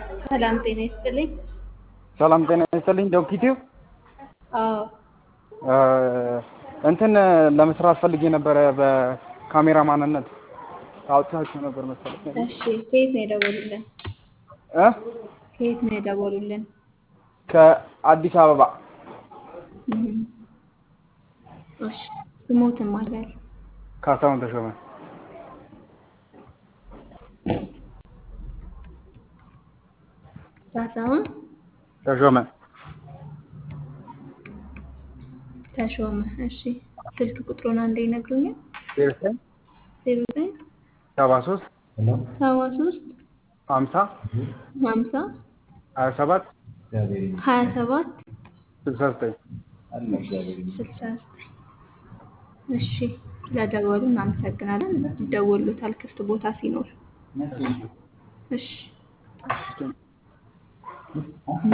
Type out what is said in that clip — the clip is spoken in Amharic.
ሰላም ጤና ይስጥልኝ። ሰላም ጤና ይስጥልኝ። ዶክቲው አዎ እንትን ለመስራት ፈልጌ ነበረ። በካሜራ ማንነት አውጥታችሁ ነበር መሰለኝ እሺ፣ ከየት ነው የደወሉልን? እ ከየት ነው የደወሉልን? ከአዲስ አበባ እም፣ እሺ፣ ስሞትም አላል ካሳሁን ተሾመ። ካሳሁን ተሾመ ተሾመ። እሺ፣ ስልክ ቁጥሩን አንዴ ይነግሩኛል? ዘጠኝ ዜሮ ዘጠኝ ሰባ ሶስት ሰባ ሶስት ሀምሳ ሀምሳ ሀያ ሰባት ሀያ ሰባት ስልሳ ዘጠኝ ስልሳ ዘጠኝ እሺ፣ ስለደወሉ እናመሰግናለን። ይደወሉታል ክፍት ቦታ ሲኖር። እሺ